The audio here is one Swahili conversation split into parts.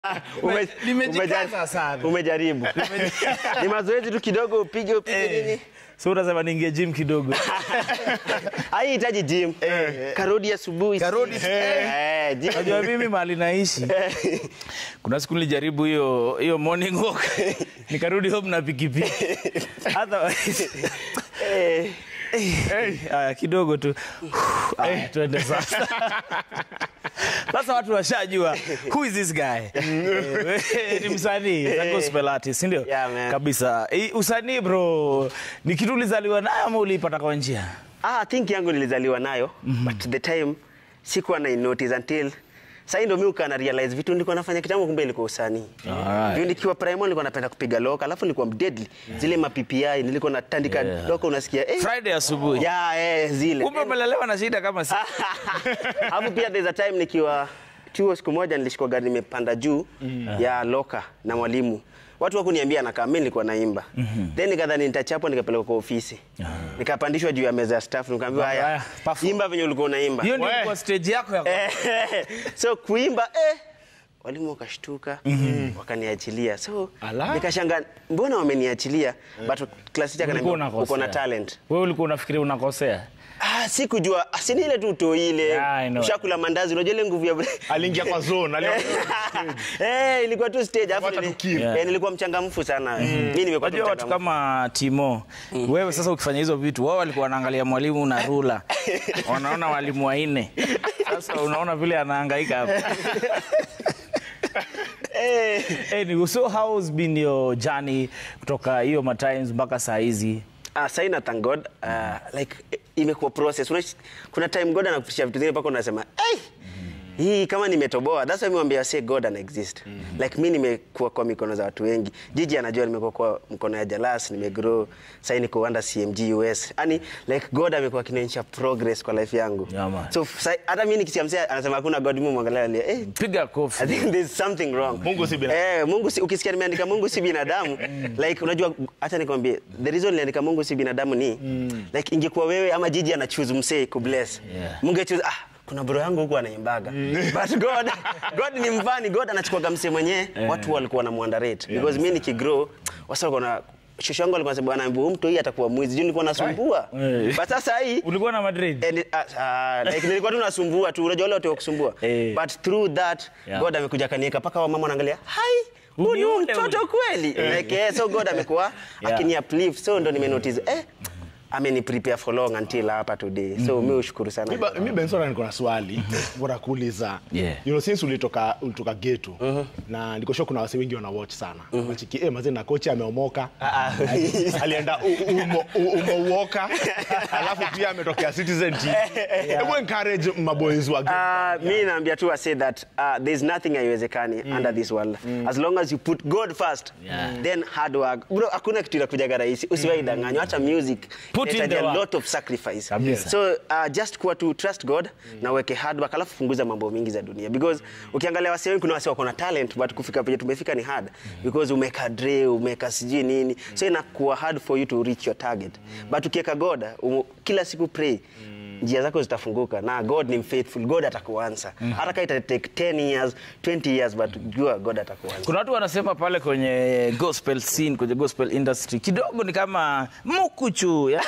Ume- Nimejikaza umeja- sana. Umejaribu. Ni mazoezi tu kidogo upige upige nini. so unasema niingie gym kidogo Haihitaji gym. Karodi asubuhi. Karodi, Eh, gym. najua mimi mahali naishi kuna siku nilijaribu hiyo hiyo morning walk nikarudi home na pikipiki Otherwise- Eh, Eh, haya kidogo tu Haya, tuende sasa sasa watu washajua who is this guy Eh, ni msanii a gospel artist ndio Yeah, man. kabisa Eh, usanii bro ni kitu ulizaliwa nayo ama uliipata kwa njia Ah, think yangu nilizaliwa nayo but the time sikuwa na notice until sasa ndio mimi ukana realize vitu nilikuwa nafanya kitambo kumbe ilikuwa usanii. Alright. Juu nikiwa primary nilikuwa napenda kupiga loka, alafu nilikuwa deadly. Zile ma PPI nilikuwa natandika Yeah. loka unasikia eh. friday asubuhi Yeah, eh zile. kumbe umelelewa na shida kama si Alafu pia there's a time nikiwa chuo siku moja nilishikwa gari nimepanda juu ya loka na mwalimu. Watu wakuniambia nakaa, mimi nilikuwa naimba. Then nikadhani nitachapwa nikapelekwa kwa ofisi. Nikapandishwa juu ya meza ya staff nikaambiwa Haya, haya, perform." imba venye ulikuwa unaimba. hiyo ndio We. kwa stage yako ya Eh, so kuimba eh, walimu wakashtuka wakaniachilia so Ala. nikashanga mbona wameniachilia but class teacher Ulikuwa akaniambia uko na unakosea. talent wewe ulikuwa unafikiri unakosea ah, sikujua asini ile tu uto ile Yeah, I know. ushakula mandazi unajua ile nguvu ya aliingia kwa zone ali- eh, ilikuwa tu stage alafu Wacha nili- tukiri. eh, nilikuwa mchangamfu sana mimi nimekuwa tu Unajua watu mchangamfu. kama Timo, wewe sasa ukifanya hizo vitu, wao walikuwa wanaangalia mwalimu na rula, wanaona walimu wanne. Sasa unaona vile anahangaika hapa. eh, Anyway, so how's been your journey kutoka hiyo matimes mpaka saa hizi? Ah, sasa ina thank God uh, like eh, imekuwa process. Una, kuna time God anakupisha vitu zingine mpaka unasema hey, hii kama nimetoboa. That's why mimi mwambia say God ana exist. Like mimi nimekuwa kwa mikono za watu wengi. Jiji anajua nimekuwa kwa mkono ya Jalas, nimegrow. Sasa niko under CMG US. Yani like God amekuwa akinionyesha progress kwa life yangu. Yeah, man. so sa- hata mimi nikisikia msee anasema hakuna God, mimi mwangalia alia, eh, Piga I kofi. think there's something wrong. Mungu si binadamu. Eh, Mungu si, ukisikia nimeandika Mungu si binadamu like unajua acha nikwambie the reason niliandika Mungu si binadamu ni like ingekuwa wewe ama Jiji ana choose msee ku bless. Yeah. Mungu choose ah kuna bro yangu huko anaimbaga. But God God ni mfani, God anachukua msee mwenyewe watu walikuwa wanamuandarate because mimi nikigrow wasa walikuwa na shosho yangu alikuwa anasema bwana huyu mtu hii atakuwa mwizi. Juu nilikuwa nasumbua. Eh. But sasa hii Ulikuwa na Madrid? And, uh, uh, like, nilikuwa tu nasumbua tu unajua wale watu wa kusumbua Eh. but through that Yeah. God amekuja kanieka mpaka wamama wanaangalia hai Huyu huyu ni ni ule mtoto kweli like, eh, so God amekuwa Yeah. akini uplift so ndo nimenotice eh ameni prepare for long until hapa today so mi ushukuru sana Mi ba- mi bensora niko na swali bora kuuliza Yeah. you know, since ulitoka ulitoka getu na niko sure kuna wase wengi wana watch sana machiki eh, mazee na kocha ameomoka alienda u- umo- u- umouoka alafu pia ametokea citizen TV. hebu encourage maboys wa getu. Uh, mi naambia tu I say that uh, there's nothing haiwezekani under this world as long as you put God first Yeah. then hard work bro hakuna kitu inakujaga rahisi usiwahi danganywa hata music Put in inahitaji the a work. lot of sacrifice Kabisa. so uh, just kuwa tu trust God na uweke hard work alafu punguza mambo mingi za dunia because ukiangalia wase wengi kuna wase wako na talent but kufika penye tumefika ni hard because umeka dre umeka sijui nini so inakuwa hard for you to reach your target but ukiweka God um, kila siku pray njia zako zitafunguka na god ni mfaithful god atakuansa hata kama ita take 10 years 20 years but jua god atakuansa Kuna watu wanasema pale kwenye gospel scene, kwenye gospel industry kidogo ni kama mukuchu yani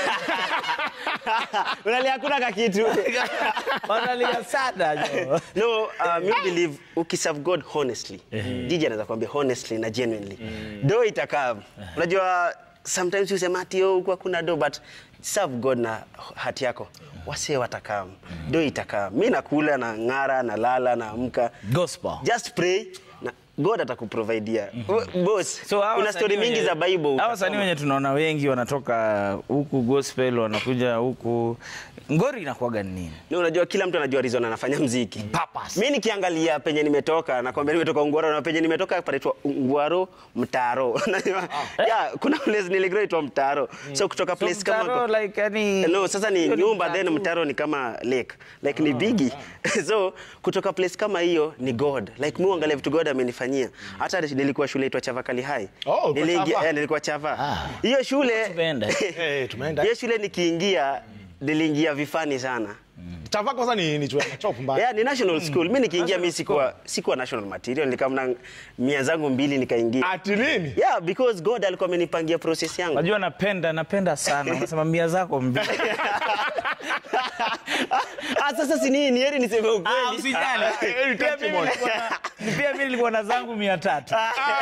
unalia hakuna kakitu wanalia sana jo. no uh, mi believe ukiserve god honestly jiji anaweza kuambia honestly na genuinely do itakaa unajua sometimes usema ati oh, huku hakuna do but serve god na hati yako wasee watakaa do itakaa mi nakula na ng'ara na lala na amka Gospel. just pray na god atakuprovidia boss So, hawa kuna wasanii story mingi wenye- za bible hawa utasoma. wasanii wenye tunaona wengi wanatoka huku gospel wanakuja huku ngori inakuwaga ni nini Ni unajua kila mtu anajua reason anafanya mziki. Purpose. Mimi nikiangalia penye nimetoka nakwambia nimetoka Ungwaro na penye nimetoka panaitwa Ungwaro Mtaro. Unajua? yeah, kuna place niligrow itwa Mtaro. So kutoka place so, kama mtaro, like, yani, No, sasa ni hiyo nyumba mtaa then tu. mtaro ni kama lake. Like ni bigi. so kutoka place kama hiyo ni God. Like mimi uangalia vitu God amenifanyia. Hata nilikuwa shule itwa Chavakali High. Oh, uko Niliingia Chava? eh, nilikuwa Chava. Ah. Hiyo shule Tumeenda. Eh, tumeenda. hiyo shule nikiingia niliingia vifani sana Chava kwanza ni ni chua chop mbaya. Yeah, ni national school. Mimi nikiingia mimi sikuwa sikuwa national material, nikamna mia zangu mbili nikaingia. Ati nini? Yeah, because God alikuwa amenipangia process yangu. Najua napenda napenda sana. Unasema mia zako mbili. Ah, sasa si nini, heri niseme Ah, ukweli. usijali. eh, Pia mimi nilikuwa na- Pia mimi nilikuwa na zangu mia tatu.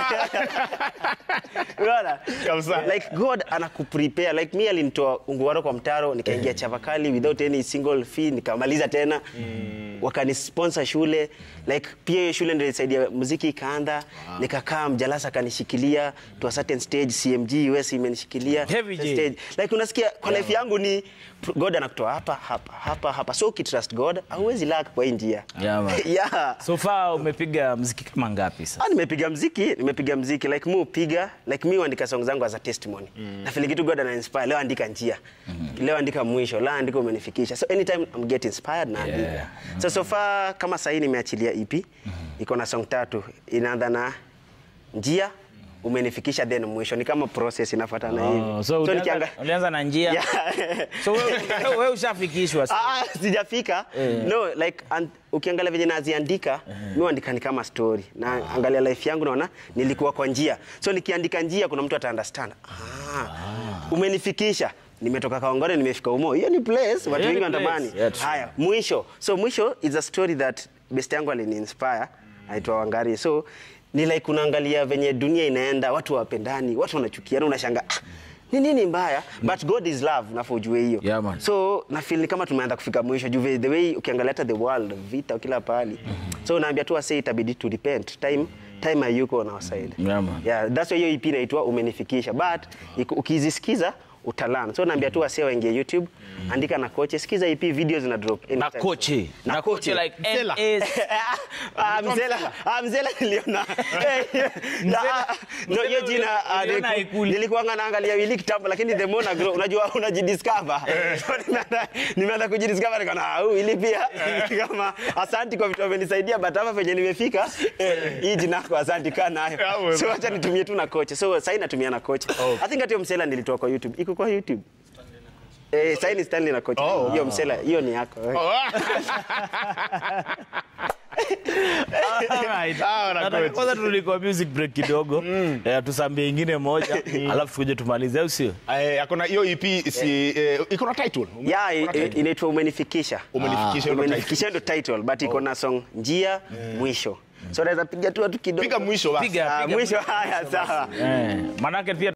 Unaona? Kabisa. Like God anakuprepare. Like me alinitoa Ungwaro kwa mtaro nikaingia Chavakali without any single fee nikamaliza tena. Wakanisponsor shule. Like pia hiyo shule ndio ilisaidia muziki ikaanza. Nikakaa Mjalasa akanishikilia to a certain stage CMG US imenishikilia. Heavy J. stage. Like unasikia kwa life yangu ni God anakutoa hapa hapa hapa hapa. So ukitrust God hauwezi lack kwa hii njia. Yeah, man. yeah. So far umepiga mziki kama ngapi sasa? Ah, nimepiga mziki, nimepiga mziki like mu piga like mi huandika song zangu as a testimony. Mm. Na feel kitu God ana inspire leo andika njia. Leo andika mwisho, leo andika umenifikisha. So anytime I'm get inspired na andika. Yeah. So so far kama sasa nimeachilia EP iko na song tatu inaanza na njia umenifikisha then mwisho ni kama process inafuatana hivi. Oh, so ulianza, nikianga- ulianza na njia. Yeah. So wewe wewe ushafikishwa sasa. Ah, ah, sijafika no like an, ukiangalia venye naziandika mi huandika ni kama story na angalia life yangu naona nilikuwa kwa njia so nikiandika njia kuna mtu ata understand ah, umenifikisha nimetoka Kaongore nimefika Umo hiyo ni place watu Hiyo ni wengi place. wanatamani Yeah, true. haya mwisho so mwisho is a story that best yangu alini inspire aitwa Wangari so ni like unaangalia venye dunia inaenda watu wapendani watu wanachukiana unashanga ah, ni nini mbaya but God is love nafaa ujue hiyo Yeah, man. so na feel ni kama tumeanza kufika mwisho juu the way ukiangalia hata the world vita kila pahali so naambia tu wase itabidi to repent time time hayuko on our side Yeah, man. yeah that's why hiyo EP inaitwa umenifikisha but iku- ukizisikiza utalan so naambia tu wase waingie YouTube andika na koche sikiza EP video zina drop Na anytime. koche. na koche like Mzela. NS. Ah, mzela ah, mzela niliona Eh, ah, no hiyo jina ah, uliona niliku- haikuli. nilikuwa naangalia wili kitambo lakini the more na grow unajua unajidiscover so nimeanza nimeanza kujidiscover nikaona ah huyu ili pia kama asanti kwa vitu amenisaidia but hapa penye nimefika hii jina yako asanti kaa nayo Yeah, so acha nitumie tu na kocha so sasa natumia na kocha i think hata hiyo msela nilitoa kwa youtube iko kwa youtube Eh, sasa ni Stanley na kocha. Oh. Hiyo msela, hiyo ni yako. Oh, ah. Alright. Sawa na Nataka coach. Kwanza tuliko music break kidogo. Eh, tusambie ingine moja, alafu tukuje tumalize au sio? Eh, akona hiyo EP si eh, iko na title. Ume- Yeah, iko na i- i- title. inaitwa umenifikisha. Umenifikisha hiyo title. Umenifikisha ndo title but iko na song njia mwisho. So naweza piga tu watu kidogo. Piga mwisho basi. Piga, Ah, piga. mwisho haya sawa. Eh, manake pia